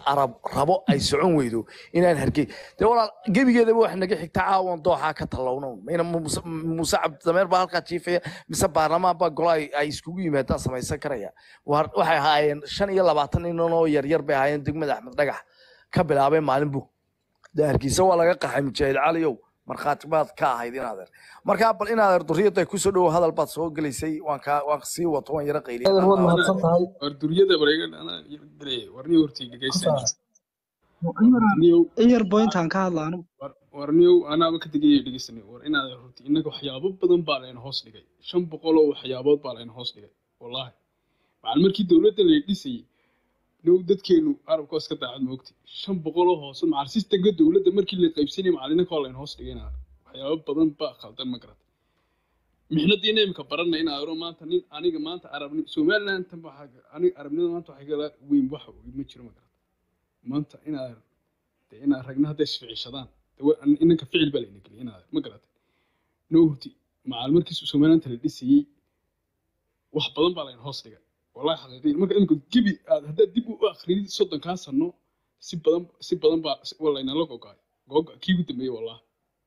arab rabo ay socon weydo inaan hargey dee walaal gebigeedaba wax naga xigta caawan dooxaa ka tallowno mayna muuse muuse cabdidameer baa halkaa jiifaya mise baarlamaan baa golo ay ay iskugu yimaadaan samaysan karaya Waar- waxay ahaayeen shan iyo labaatan nin oo yaryar bay ahaayeen degmada axmed dhagax ka bilaabay maalin bug dee hargeysa waa laga qaxay mujaahid caliyow markhaati baad ka ahayd inaadeer markaa bal inaadeer duriyadda kusoo dhowo hadal baad soo gelaysay waan kaa waan sii wato waan yara qayliya adeer waad mahadsan tahay war duryada bareegan anaa dilay warniyo hortayga ku geysan saar warniyow iyar bointaan ka hadla anigu war- warniyow anaaba ka tegaya dhegeysanay war inaad hortay innaga waxyaabo badan baa layna hoos dhigay shan boqol oo waxyaabood baa layna hoos dhigay wallaahi macal markii dowladda la dhisayay now dadkeenu arabka iska daacad moogtay shan boqol oo hoose macal sistemka dowladda markii la qaybsanayay macal innaka waa layna hoos dhigayna waxyaabo badan baa khaldan ma garata mixnadiina imika barana in aaro maanta nin aniga maanta arabni somaliland tan waxaa aniga arabnida maanta waxay kala weyn wax ma jiro ma garata maanta inaad de inaad ragna hadday isficishadaan de wa- inanka ficil baa layna geliyay inaad ma garatay noo hurti macal markii somaliland la dhisayey wax badan baa layna hoos dhigay wallahi xaqiiqiyin marka imika gebi aad haddaad dib u akhriyid soddonkaa sano si badan si badan baa waa laynala gogaay goga kii ugu dambeeyey wallahi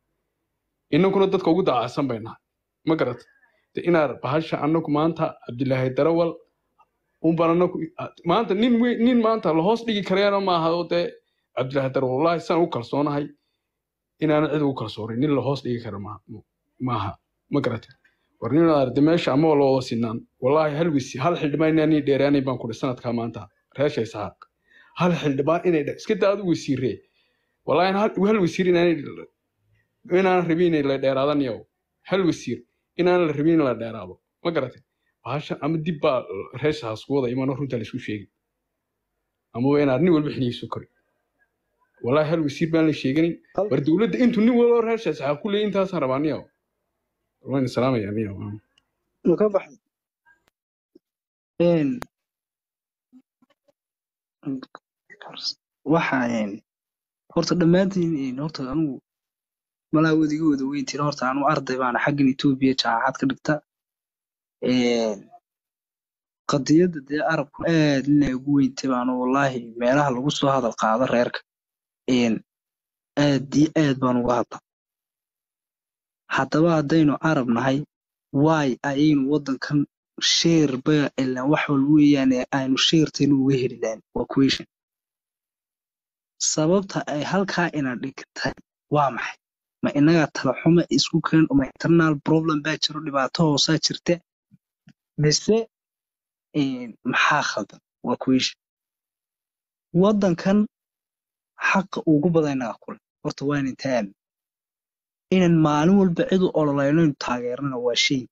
inankuna dadka ugu daacadsan bay nahay ma garatay de inaad bahasha anaku maanta cabdilaahi darawal unbaan anaku maanta nin we- nin maanta la hoos dhigi karayana maaha oo dee cabdilaahi darawal wallahi saan u kalsoonahay inaanan cid ugu kalsoonin nin la hoos dhigi kara maaha maaha ma garatay war nin arde meesha ama waa loo sinaan wallahi hal wisi hal xildhibaan inaan ii dheeraanay baan kudhi sanadkaa maanta reesha isahaaq hal xildhibaan inay dhe- iska daa adu wasiiree wallahi hal hal wasiir inaanay inaan rabin inay la dheeraadan yow hal wasiir inaan la rabin in la dheeraado ma garatay bahashan ama dib baa reeshaas ku wada imanoo runta laisku sheegi amaba inaad nin walba xinigiisu kori wallahi hal wasiir baan la sheeganin war dowladda intuu nin walba reeshaas waxaa ku leeyi intaasaan rabaa niyow waan salaamaya niyow ma ka baxay Een, waxa een, horta dhammaantiin een, horta anigu malaa wadiga wada weyntiin horta anu arday baana xaggan etoobiya jaamacad ka dhigta Een, qadiyadda dee arabku aad inay ugu weyntay baanu wallaahi meelaha lagu soo hadal qaado reerka Een, aad iyo aad baan uga hadla haddaba haddaynu arab nahay waay ayaynu waddankan sheer ba ilaan wax walba weeyaan ee aynu sheertaynu uga heli lahayn waa question sababta ay halkaa ina dhigtay waa maxay ma inaga tala xumo isku keen ma internal problem baa jiro dhibaato hoosaa jirta mise een, maxaa khaldan waa question waddankan xaqa ugu badan inaga kule horta waa inan taami inan maalin walba cid u ololayno inu taageerana waa shay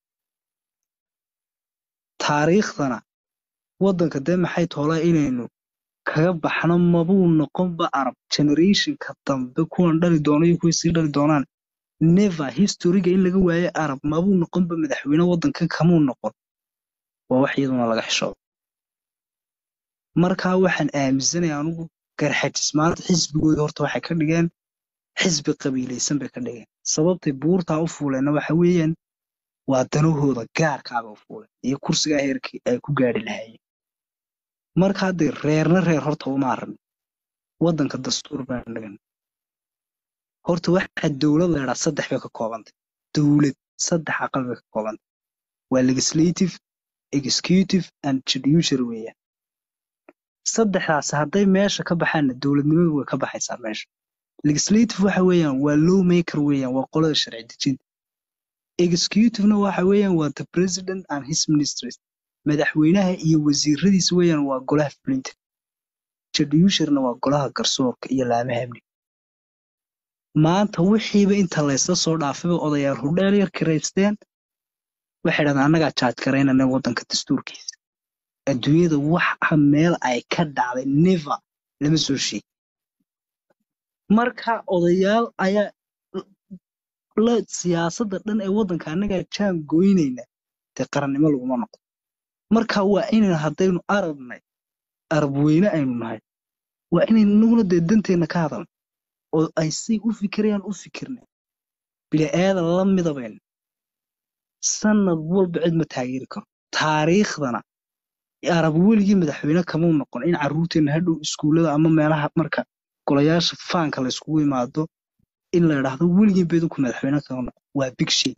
taariikhdana waddanka dee maxay toolaa inaynu kaga baxno mabuu noqonba arab generationka dambe kuwan dhali doono iyo kuwii sii dhali doonaan never historyga in laga waayo arab mabuu noqonba madaxweyne waddankan kamuu noqon waa wax iyaduna laga xishoodo markaa waxaan aaminsanaya anugu garxajis maanta xisbigooda horta waxay ka dhigeen xisbi qabiilaysan bay ka dhigeen sababtay buurtaa u fuuleenna waxa weeyaan waa danahooda gaarkaaba u fuuleen iyo kursigaa heerkii ay ku gaari lahaayeen marka haddee reerna reer horta uma aragno waddanka dastuur baan dhigan horta waxa dowlad la idhaa saddex bay ka koobantay dowlad saddex aqal bay ka koobantay waa legislative executive and judiciary weeyaan saddexdaas hadday meesha ka baxaanna dowladnimadu way ka baxaysaa meesha legislative waxa weeyaan waa law maker weeyaan waa qolada sharci dejinta executivena waxa weeyaan waa the president and his ministries madaxweynaha iyo wasiiradiisa weeyaan waa golaha fulinta judiciaryna waa golaha garsoorka iyo laamaha amniga maanta wixiiba inta laysla soo dhaafayba odayaal hurdheel yar kiraysteen waxay dhahdaan annagaa jaaj garaynana waddanka dastuurkiisa adduunyada waxa meel ay ka dhacday never lama soo sheegi marka odayaal ayaa la siyaasadda dhan ee waddanka annagaa jaan goynayna dee qarannimo laguma noqdo marka waa inaynu haddaynu arabnay arab weyne aynu nahay waa inaynu inaguna dee danteenna ka hadalno oo ay say u fikirayaan u fikirnay bili-aadan la midabayna sanad walba cid ma taageeri karo taariikhdana arab weligii madaxweyne kamuu noqon in carruurteena hadhow iskuullada ama meelaha marka golayaasha faanka la iskugu imaado in la idhaahdo weligii bedinku madaxweyne kama noqon waa big shay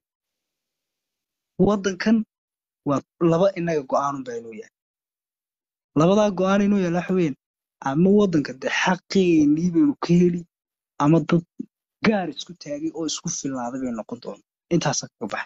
waddankan waa laba inaga go'aanun baa inuu yahay labadaa go'aan inuu yahay waxa weeyaan ama waddanka dee xaqeenii baynu ka heli ama dad gaar isku taagay oo isku filnaaday bay noqon doona intaasaa kaga baxay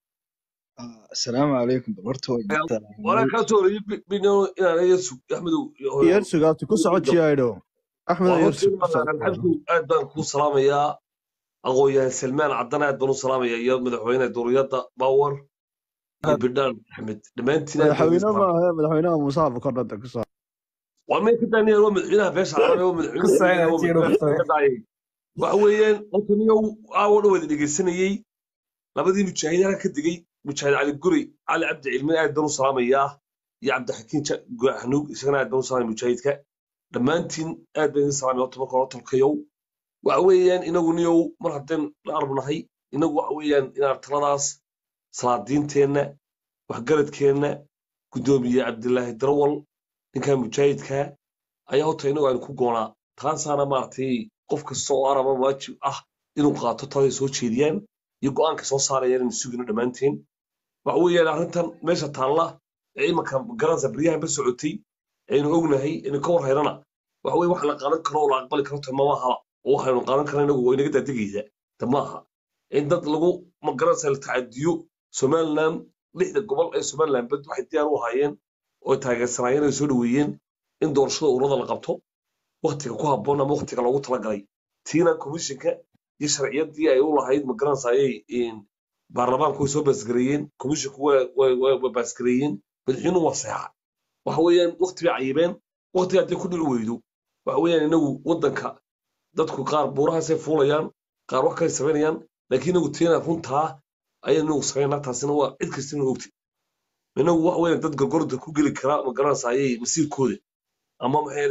asalaamu calaykum bal horta waa jirtaa waraa kaa soo horreeyey bino inaan yesu axmedow iyo hooyo yeersugaabti ku soco jiyaydho axmed waa yeersug horteeda ku soco alxamdu aad baan kuu salaamayaa aqoonyahan salmaan caddan aad baan u salaamayaa iyo madaxweyne duriyadda bawar iyo bidhaan axmed dhammaantiin aad baan idin madaxweyne salaamaya maaha madaxweynaha muuse abukordhada ku soco waa meel ka daaniya waa madaxweynaha beesha carabe waa madaxweyne waa madaxweyne ka daayay waxa weeyaan halkan iyo aawo dhan wada dhegeysanayey labadii mujaahid halka ka degay mujaahid cali guri cali cabdi cilmi aad baan u salaamayaa iyo cabdixakiin Ja- xanuug isagana aad baan u salaamaya mujaahidka dhammaantiin aad baan idin salaamaya horta marka hore tolkayow waxa weeyaan inagu niyow mar haddeen la arbnahay inagu waxa weeyaan inaan taladaas salaadiinteenna waxgaradkeenna guddoomiye cabdilaahi darawal ninkan mujaahidka ayaa horta inagu aynu ku goonaa taasaana maaragtay qof kasta oo araba waajib ah inuu qaato taladay soo jeediyaan iyo go'aanka soo saarayaan inuu sugino dhammaanteen waxa weeyaan arrintan meesha taalla ee imanka garanaysa baryahan ba socotay aynu ognahay aynu ka war haynana waxa weye wax la qaadan karo oo la aqbali karo ta mamahaba oo waxaynu qaadan karna inagu waa inaga daadegaysa ta maaha in dad lagu ma garanaysa la tacadiyo somaliland lixda gobol ee somaliland bad waxay diyaar u ahaayeen oo taageersanaayeen ay soo dhoweeyeen in doorashada ururada la qabto waktiga ku habboon ama waktiga loogu talagalay tiina komishinka iyo sharciyadii ay u lahayd ma garanaysa ayay baarlamaanku way soo baasgareeyeen komishinku waa baasgareeyeen madaxweynuhu waa seexa waxa weeyaan wakti bay cayibeen waktiga haddii ku dhici weydo waxa weeyaan inagu waddanka dadku qaar buurahaasay fuulayaan qaar wax kale samaynayaan laakiin inagu tiina runtaa ayaan inagu samaynaa taasina waa cid kasta inuu ogti inagu waxa weeyaan dad gorgorda ku geli kara ma garanaysa ayay masiirkooda ama maxay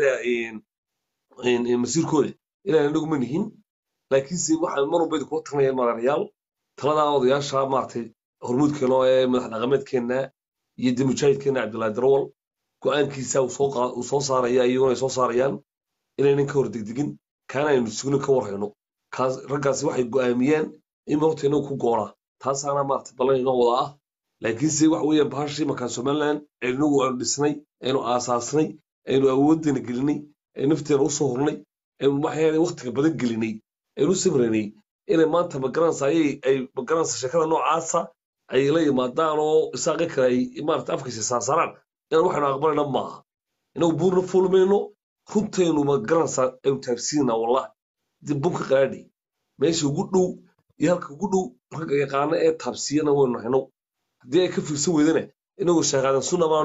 leeyahay masiirkooda inaan inagu ma nihin laakiinse waxaan mar walba idinkula tagnayaan madaxyaal taladaa odayaasha maaragtay hormuudkeena ee madax dhaqameedkeenna iyo de mujaahidkeenna cabdullaahi darawal go'aankiisa uu soo qaa- uu soo saaraya iyaguna ay soo saarayaan inaynan ka hor degdegin kaana aynu sugno ka war hayno kaas raggaasi waxay go'aamiyeen in horta inagu ku goonaa taasaana maaragtay ballan inoo wada ah laakiinse waxa weeyaan bahashii markaan somaliland aynu aanu dhisnay aynu aasaasnay aynu awooddeena gelinay aynu nafteena usoo hurnay aynu maxay waktiga badan gelinay aynu u samraynay inay maanta magaranaysa ayay ay magaranaysa sheekada noocaasa ay la yimaadaan oo isaaqi kale ay maarata afkiisa saarsaaraan inaan waxaynu aqbalayna maaha inagu buurna fulmayno runtaynu magaranaysa aynu taabsiinaa wallahi dib bunka qaraadhi meesha ugu dhow iyo halka ugu dhow ragga yaqaana ee taabsiyana waynu hayno haddii ay ka fiirsan weydana inagoo sheekaadan sunna baan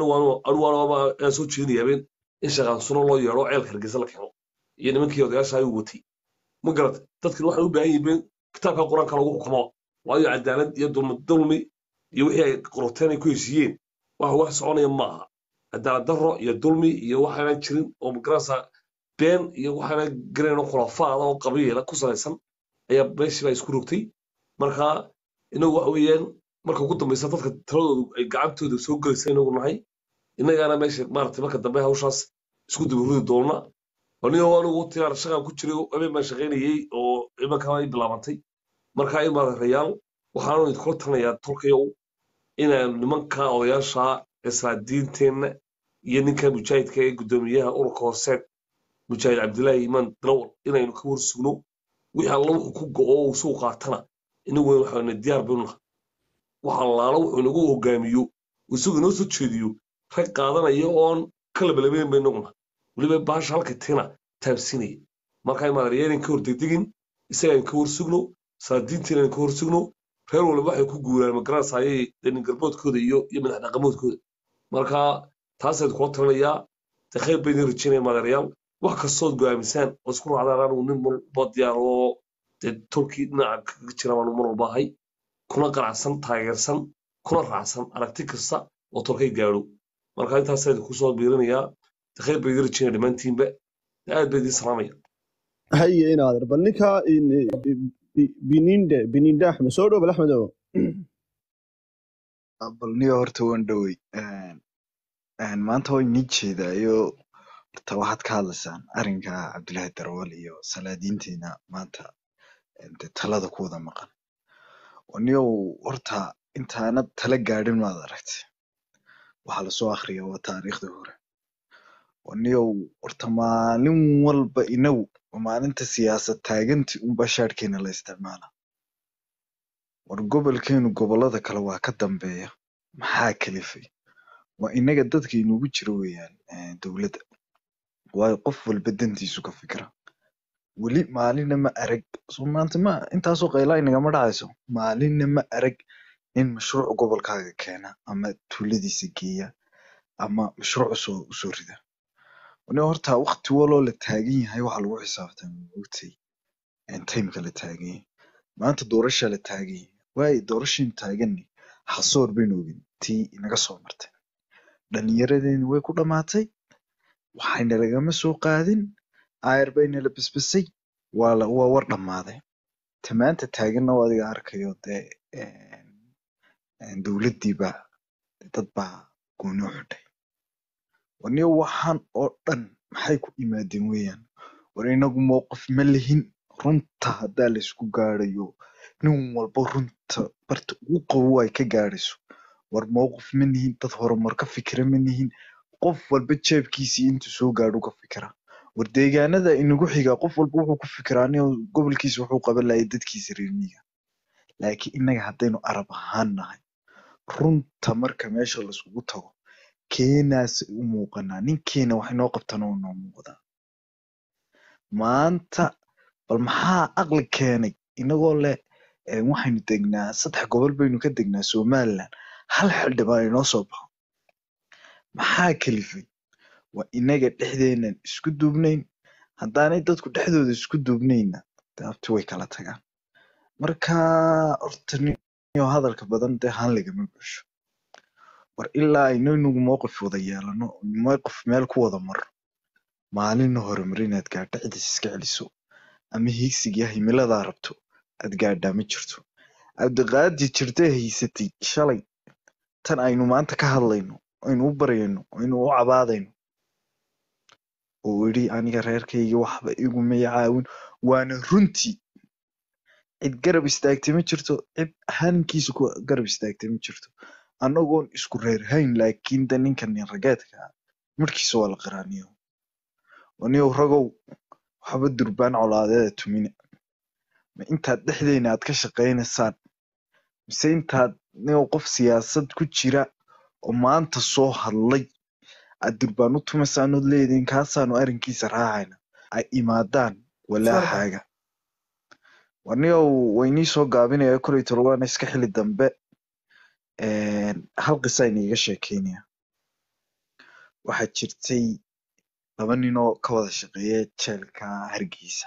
aan soo jeedinaya habeen in sheekaadan sunna loo yeedho ceelka hargeysa la keeno iyo nimankii odayaasha ayuu watay ma garata dadkan waxay u baahan yihiin kitaabka qur-aanka lagu xukumo waayo cadaalad iyo dulmi dulmi iyo wixii ay qorteen ay ku heshiiyeen waxa wax soconaya maaha cadaalad darro iyo dulmi iyo waxaanan jirin oo magarasa been iyo waxaanan garayn oo khulafaada oo qabiila ku salaysan ayaa meeshii baa isku rogtay marka inagu waxa weeyaan marka ugu dambaysa dadka taladoodu ay gacantooda soo gelaysa inagu nahay innagaana meesha maaragtay marka dambe hawshaas isku dabarudi doona anigo anigu tiyaar shaqaan ku jiray habeen baan shaqaynayey oo imanka ay bilaabantay marka in maadareyaal waxaanu idinkula talinayaa tolkayow inaan nimanka odayaasha islaadiinteenna iyo ninka mujaahidka ee guddoomiyaha ururka hooseed mujaahid cabdilaahi imaan darawal inaynu ka warsugno wixii alla wuxuu ku go'o uu suu qaatana inagu waxaana diyaar baynu nahay wax allaala wuxuu inagu hogaamiyo isagu inoo soo jeediyo rag qaadanaya oon ka labalabeyn baynu nahay weliba baasha halka tina taabsinaya marka maadaryaalin ka hor degdegin isagaan ka warsugno saadiintiinan ka warsugno reer walba waxay ku guuraan magaranaysa ayay danin garboodkooda iyo iyo madax dhaqamoodkooda marka taasayd kula talinayaa de khayr bay idin rajaynaya maadareyaal wax kastood go'aamisaan oo isku raacdaan anigu nin walba diyaar oo dee tolkii dhinaca kaga jira baanu mar walba ahay kuna qanacsan taageersan kuna raacsan aragti kasta oo tolkay gaadho marka intaasayd kusoo biirinayaa de khayr bay idin rajaynaya dhammaantiinba aad bay idin salaamaya haye inaader bal ninka bininde bininde axmed soo dhow bal axmedow bal niyo horta waan dhowey een, maanta way nii jeedaayo horta waxaad ka hadlaysaan arrinka cabdilaahi darawal iyo salaadiinteena maanta een, dee talada ku wada maqan niyow horta intaanad tala gaadhin maad aragtay waxaa lasoo akhriya waa taariikhdii hore niyow horta maalin walba inagu maalinta siyaasad taaganti unba shaadhkeena la isticmaala war gobolkeenu gobollada kale waa ka dambeeya maxaa kalifay waa inaga dadka inugu jira weeyaan eh, dowladda waayo qof walba dantiisu ka fikira weli maalinna ma arag soo maanta ma intaasoo qaylaa inagama dhacayso maalinna ma arag nin mashruuc gobolkaaga keena ama tuuladiisa geeya ama mashruuc usoo usoo rida ni horta waqti waloo la taagan yahay waxaa lagu xisaabtama maogtay timeka la taagan yahay maanta doorasha la taagan yahay waayo doorashaynu taaganni xasoor baynu ogin tii inaga soo martay dhallinyaradeeni way ku dhamaatay waxayna lagama soo qaadin aayar bayna la basbasay waa la waa war dhammaaday ta maanta taaganna waa adiga arkayo dee een, een, dowladdii baa dad baa gooni u xidhay waniyo waxaan oo dhan maxay ku yimaadeen weeyaan war inagu mowqif ma lihin runta haddaa laysku gaadhayo nin walba runta barta ugu qabow ay ka gaadhayso war mowqif ma nihin dad horumar ka fikira ma nihin qof walba jeebkiisii intuu soo gaadho ka fikira war deegaanada inagu xiga qof walba wuxuu ku fikiraa nin gobolkiisa wuxuu qaban lahay dadkiisa reer miyiga laakiin innaga haddaynu arab ahaan nahay runta marka meesha laiskugu tago keenaas u muuqanaa ninkeena wax inoo qabtana waa inoo muuqdaa maanta bal maxaa aqli keenay inagoo leh eh, waxaynu degnaa saddex gobol baynu ka degnaa somaliland hal xildhibaan inoo soo baxo maxaa kalifay waa inaga dhexdeenan isku duubnayn haddaanay dadku dhexdooda isku duubnayna daabti way kala tagaan marka horta niyo hadalka badan dee haan lagama buuxsho war ilaa aynu inagu mowqif wada yeelano mowqif meel ku wada marno maalina horumar inaad gaadho cidis iska celiso ama hiigsigiya himiladaa rabto aad gaadhaa ma jirto cabdiqaadi jirtee haysatay shalay tan aynu maanta ka hadlayno aynu u baryayno aynu u cabaadayno oo yidhi aniga reerkayga waxba iguma caawin waana runtii cid garab istaagtay ma jirto cid hankiisa ku garab istaagtay ma jirto annagoon isku reerhayn laakiin de ninkan nin rageedka ah markiisa waa la qiraaniyo waniyow ragow waxba durbaan colaadeeda tumina ma intaad dhexdeena aad ka shaqaynaysaan mise intaad niyow qof siyaasad ku jira oo maanta soo hadlay aad durbaan u tumaysaan ood leediin kaasaanu arrinkiisa raacayna ay imaadaan walaaxaaga waniyow waynii soo gaabinaya koley tolwaana iska xili dambe een, hal qisa iniiga sheekeynaya waxaa jirtay laba nin oo ka wada shaqeeya jeelka hargeysa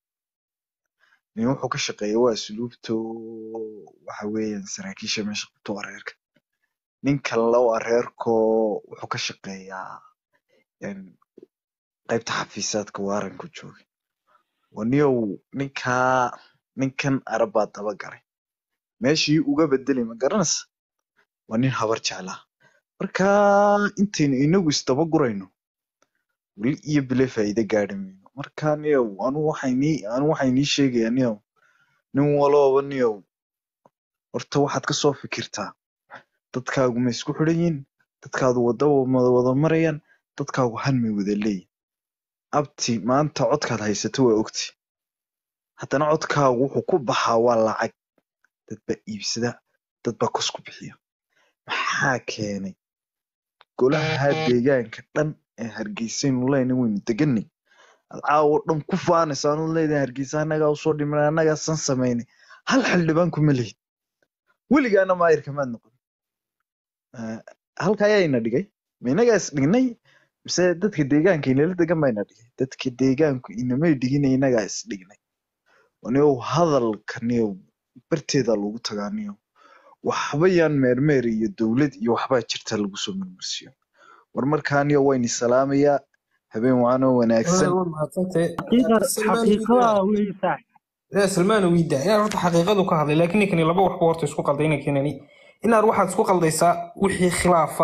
nin wuxuu ka shaqeeya waa asluubto waxa weeyaan saraakiisha meesha qabto waa reerka nin kalena waa reerkoo wuxuu ka shaqeeyaa een, qaybta xafiisaadka waaranku jooga waniyow ninkaa ninkan arab baa daba galay meeshii uga bedelay ma garanaysa waa nin habar jeclaa marka intaynu inagu isdaba gurayno weli iyo bile faa'iido gaadhi mayno marka niyow anu waxaynii anu waxaynii sheegaya niyow nin walooba niyow horta waxaad kasoo fikirtaa dadkaagu ma isku xidhan yihin dadkaadu wada ma wada marayaan dadkaagu han may wada leeyihin abti maanta codkaad haysato waa ogti haddana codkaagu wuxuu ku baxaa waa lacag dad baa iibsada dad baa kos ku bixiya maxaa keenay golaha deegaanka dhan ee hargeysaynu leenahay waynu deganay aad caawa dhan ku faanaysa anu leedahay hargeysa annagaa usoo dhimanay annagaa san samaynay hal xildhibaan kuma lihid weligaana maayirka maad noqon Eh, halka ayaa ina dhigay ma inagaa is dhignay mise dadka deegaanka inala degan baa ina dhigay dadka deegaanku inamay dhigin inagaa is dhignay niyow hadalka niyow barteeda lagu tagaa niyow waxba yaan meermeer iyo dowlad iyo waxbaa jirta lagu soo marmarsiyo war markaa niyow wayni salaamayaa habeen wacanoo wanaagsan waa mahadsantahay xaqiiqa salmaan xaqiiqada weeye saaxib yaa salmaan wiida inaad horta xaqiiqadu ka hadlay laakiin ninkani laba waxba horta isku qalday ninkanani inaad waxaad isku qaldaysaa wixii khilaafa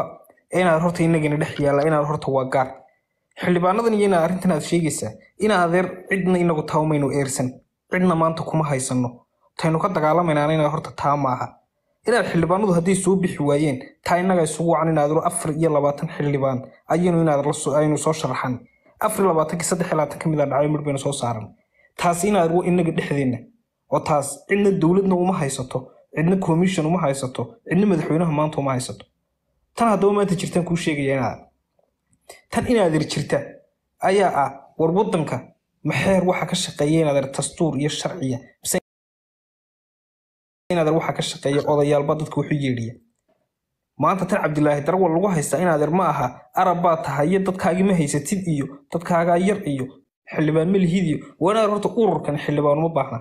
ee inaad horta inagana dhex yaalla inaad horta waa gaar xildhibaanadan iyo inaad arrintan aad sheegaysaa in adeer cidna inagu taamaynu eersan cidna maanta kuma haysano taynu ka dagaalamaynaana inaad horta taa maaha inaad xildhibaanadu hadday soo bixi waayeen taa innaga isugu wacan inaad afar iyo labaatan xildhibaan ayaynu inaad la soo- aynu soo sharaxan afar iyo labaatankii saddex iyo labaatan ka mid a dhacay midh baynu soo saaran taasi inaad wa inaga dhexdeenna oo taas cidna dowladna uma haysato cidna commission uma haysato cidna madaxweynaha maanta uma haysato tan haddaba maanta jirtaan kuu sheegaya inaad tan inaadir jirta ayaa ah war wadanka maxeer waxa ka shaqeeya inaadir dastuur iyo sharciya mise inaadir waxa ka shaqeeya odayaalba dadka wuxu yeedhiya maanta tan cabdilaahi darwal lagu haystaa inaadir ma aha arab baa tahay iyo dadkaagi ma haysatid iyo dadkaagaa yar iyo xildhibaan ma lihid iyo waa inaadir horta ururkan xildhibaan uma baahna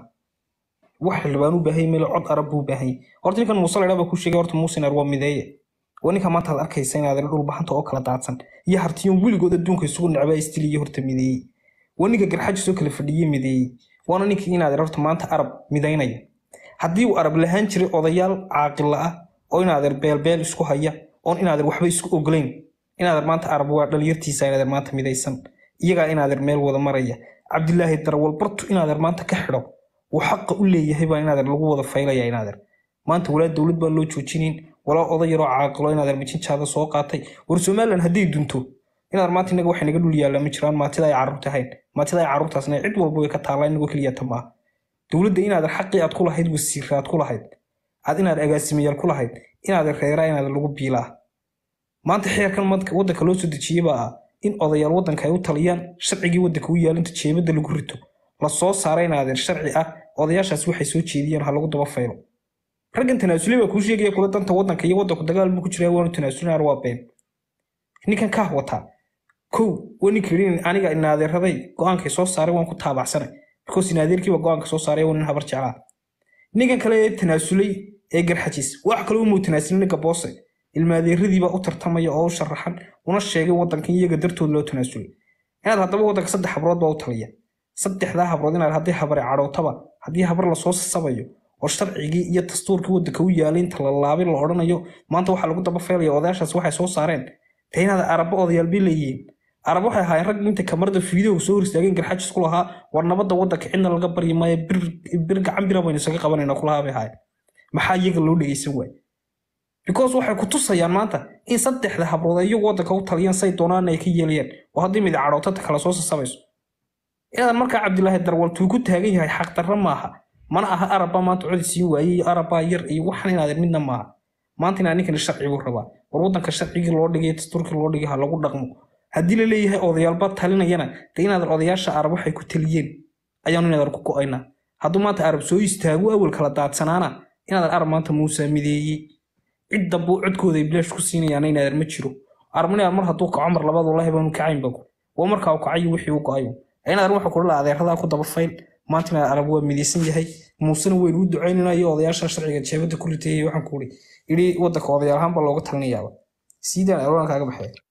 wax xildhibaan u baahan meel cod arab buu baahan horta ninkan muuse laydhaa baa ku sheegay horta muusinar waa mideeye waa ninka maanta aad arkaysa inaadir dhulbahanta oo kala daadsan iyo hartiyon weligood adduunka isugu necbaa istiliye horta mideeyey waa ninka garxaji soo kala fadhiye mideeyey waana ninkii inaadir horta maanta arab midaynaya haddii uu arab lahaan jiray odayaal caaqila ah oo inaadir beelbeel isku haya oon inaadir waxba isku ogolayn inaadir maanta arab waa dhalinyartiisa inaadir maanta midaysan iyagaa inaadir meel wada maraya cabdilaahi darwal bartu inaadir maanta ka xidho uu xaqa u leeyahay baa inaadir lagu wada faylaya inaadir maanta walaa dowlad baa loo joojinayn walaa oday yaroo caaqilo inaadir mijinjaada soo qaatay war somalilan hadday dunto inaadir maanta inaga waxay naga dhul yaallaa ma jiraan maatida ay carruurta ahayn maatida ay carruurtaasna cid walba way ka taallaa inagoo keliya ta maaha dowladda inaadir xaqii aad ku lahayd wasiirra aad ku lahayd aad inaad agaasimayaal ku lahayd inaadir reeraa inaadir lagu biilaa maanta xeerkan madka- waddanka loo soo dejiyey baa ah in odayaal waddanka ay u taliyaan sharcigii waddanka u yaalinta jeebadda lagu rito la soo saara inaadir sharci ah odayaashaas waxay soo jeediyeen ha lagu daba faylo raggan tanaasulay baa kuu sheegaya kula danta waddanka iyo waddanku dagaal buu ku jiraa waanu tanaasulinaar waa been ninkan kaah wataa kow waa ninka yidhi aniga inaadeeraday go-aankay soo saaray waan ku taabacsanay because inaadeerkiiba go-aanka soo saaray waa nin habar jeclaa ninkan kale ee tanaasulay ee garxajis wax kale umuu tanaasulin ninka boose ilmaadeeradiibaa u tartamaya oo u sharaxan una sheegay waddankan iyaga dartood loo tanaasulay inaad haddaba waddanka saddex habrood baa u taliya saddexdaa habrood inaad haddii habare cadhootaba haddii habar lasoo sasabayo oo sharcigii iyo dastuurkii waddanka u yaalay inta la laabay la odhanayo maanta waxaa lagu daba faylaya odayaashaas waxay soo saareen dee inaad araba odayaal bay leeyihiin arab waxay ahaayeen rag inta kamarada fiideo soo hor istaageen garxajis ku lahaa war nabadda waddanka cidna laga baryi maayo bir bir gacan bira baynu isaga qabanayna kulahaa bay ahaayeen maxaa iyaga loo dhegeysan waay because waxay ku tusayaan maanta in saddexda habrood ay iyagu waddanka u taliyaan say doonaan ay ka yeelayaan oo haddii mid cadhootata kala soo sasabayso inaadan markaa cabdilaahi darwal tuu ku taagan yahay xaqdarra maaha mana aha arabba maanta codi siin waayey iyo arabbaa yar iyo waxan inaadan midna maaha maanta inaa ninkani sharcigu rabaa war waddanka sharcigii loo dhigay dastuurkii loo dhigay ha lagu dhaqmo haddii la leeyahay odayaalba talinayana dee inaadan odayaasha arab waxay ku taliyeen ayaanu inaadan ku go'aynaa hadduu maanta arab soo istaago awal kala daadsanaana inaadan arab maanta muusa mideeyey cid dambu codkooda ay bilaash ku siinayaana inaadan ma jiro arabna mar hadduu kaco mar labaad wallahi baanu kacayn bago waa markaa uu kacayo wixii u go'ayo inaadan waxa kula adeeradaa ku daba fayl maanta inaad arab waa midaysan yahay muusena weynu u ducaynayna iyo odayaasha sharciga jeebada ku ritayay waxaan ku iri idhi waddanka odayaal ahaan baa looga talinayaaba siidaan alwaan kaaga baxaya